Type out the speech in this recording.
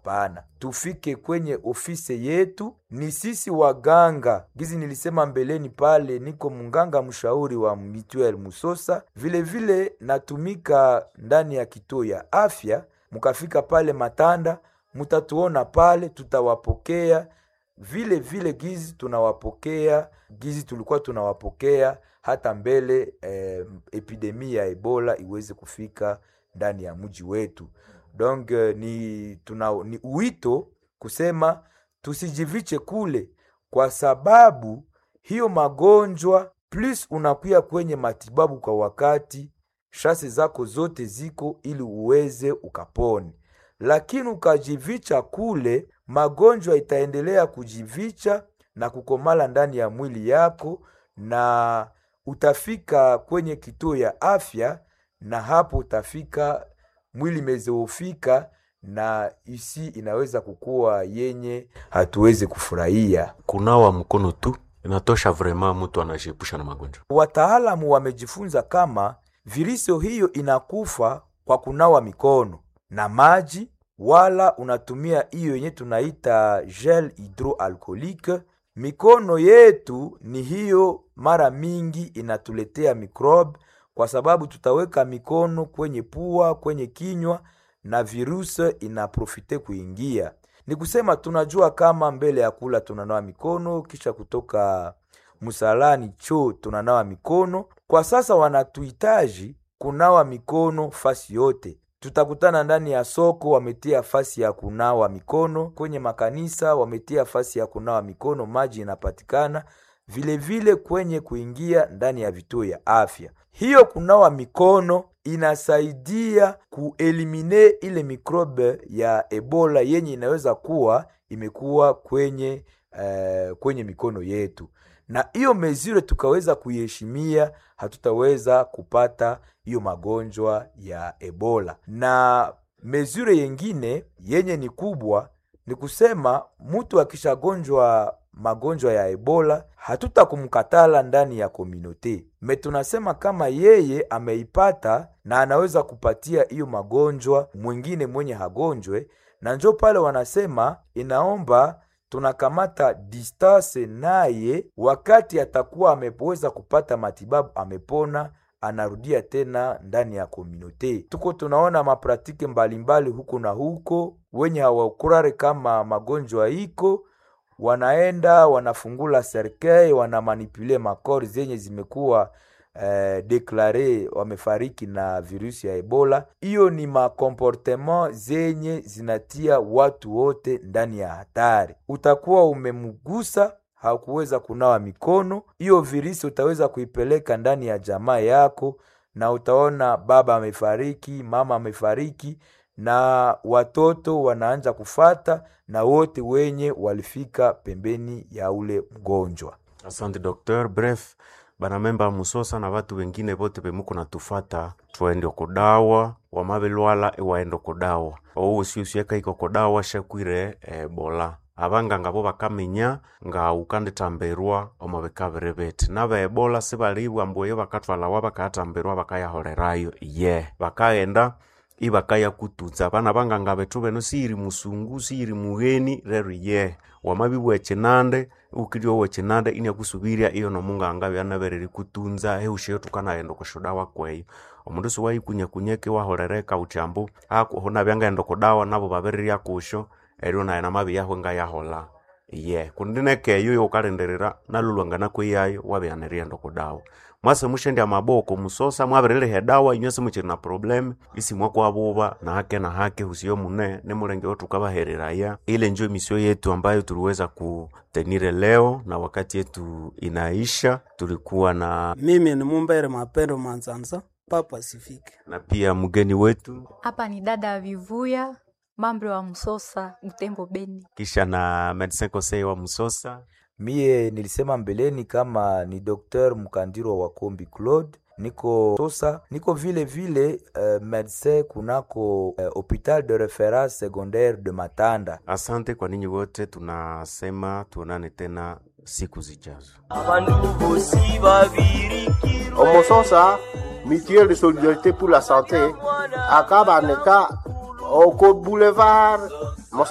Hapana, tufike kwenye ofisi yetu. Ni sisi waganga, gizi nilisema mbeleni pale, niko munganga mshauri wa Mituel Musosa, vile vile natumika ndani ya kituo ya afya. Mukafika pale Matanda, mutatuona pale, tutawapokea vile vile gizi tunawapokea gizi tulikuwa tunawapokea hata mbele eh, epidemia ya Ebola iweze kufika ndani ya mji wetu. Donc eh, ni, tuna, ni uwito kusema tusijiviche kule, kwa sababu hiyo magonjwa plus unakuya kwenye matibabu kwa wakati, shase zako zote ziko ili uweze ukapone, lakini ukajivicha kule, magonjwa itaendelea kujivicha na kukomala ndani ya mwili yako, na utafika kwenye kituo ya afya, na hapo utafika mwili imezoofika na isi inaweza kukuwa yenye hatuwezi kufurahia. Kunawa mkono tu inatosha, vrema mtu anajiepusha na magonjwa. Wataalamu wamejifunza kama virusi hiyo inakufa kwa kunawa mikono na maji, wala unatumia hiyo yenye tunaita gel hydroalcoolique. Mikono yetu ni hiyo, mara mingi inatuletea microbe, kwa sababu tutaweka mikono kwenye pua, kwenye kinywa na virusi inaprofite kuingia. Ni kusema tunajua kama mbele ya kula tunanawa mikono, kisha kutoka msalani choo tunanawa mikono. Kwa sasa wanatuhitaji kunawa mikono fasi yote. Tutakutana ndani ya soko, wametia fasi ya kunawa mikono. Kwenye makanisa wametia fasi ya kunawa mikono, maji inapatikana vile vile kwenye kuingia ndani ya vituo ya afya. Hiyo kunawa mikono inasaidia kuelimine ile mikrobe ya Ebola yenye inaweza kuwa imekuwa kwenye eh, kwenye mikono yetu, na hiyo mezure tukaweza kuiheshimia, hatutaweza kupata hiyo magonjwa ya Ebola. Na mezure yengine yenye ni kubwa ni kusema mtu akishagonjwa magonjwa ya Ebola hatutakumkatala ndani ya komunote me, tunasema kama yeye ameipata na anaweza kupatia hiyo magonjwa mwingine mwenye hagonjwe, na njo pale wanasema inaomba tunakamata distance naye, wakati atakuwa ameweza kupata matibabu, amepona anarudia tena ndani ya komunote. Tuko tunaona mapratike mbalimbali huko na huko, wenye hawakurare kama magonjwa iko wanaenda wanafungula serkei wanamanipule makori zenye zimekuwa eh, deklare wamefariki na virusi ya Ebola. Hiyo ni makomportement zenye zinatia watu wote ndani ya hatari. Utakuwa umemgusa hakuweza kunawa mikono, hiyo virusi utaweza kuipeleka ndani ya jamaa yako, na utaona baba amefariki, mama amefariki na watoto wanaanza kufata na wote wenye walifika pembeni ya ule mgonjwa. Asante docteur. Bref, banamemba Musosa na watu wengine bote bemuko natufata twende kudawa wamabilwala iwaenda kudawa ousiusieka iko kudawa shekwire ebola abanganga bo bakamenya nga ukanditambirwa omabikabiri biti naba ebola sibalibwa mbuyo bakatwalawa bakatambirwa bakayahorerayo ye bakaghenda ibakaya kutunza bana banganga betu beno siri musungu siri mugheni rero ye wamabibwa echinande ukilio wechinande inyakusubiria iyo nomunganga byanabereri kutunza heusheyo tukanaghenda kushudawa kweyo omundu siwaikunya kunyeke wahorereka uchambu hona byangaghenda kudawa nabo babereria kusho erio naye namabi yahwe ngayahola ye kundi nekeyo youkalindirira nalulwangana kwiyayo wabyanirienda kudawa mwase mushendya maboko musosa mwabirilihe dawa inywe simuchiri na problem isi mwakwabuba na hake na hake husiyo mune nimulenge tukabahereraya ile njo misio yetu ambayo tuliweza kutenire leo na wakati yetu inaisha tulikuwa na Mimi ni Mumbere Mapendo Manzanza, Papa Sifike. na pia mgeni wetu Hapa ni dada Vivuya, mambo wa Msosa, Butembo, Beni. kisha na medecin conseil wa musosa Mie nilisema mbeleni kama ni Dr. Mkandiro wa Kombi Claude, niko Sosa, niko vile vile uh, medecin kunako uh, hopital de reference secondaire de Matanda. asante kwa ninyi wote tunasema tuonane tena siku zijazo omososa mutuelle de solidarité pour la santé akaba neka oko boulevard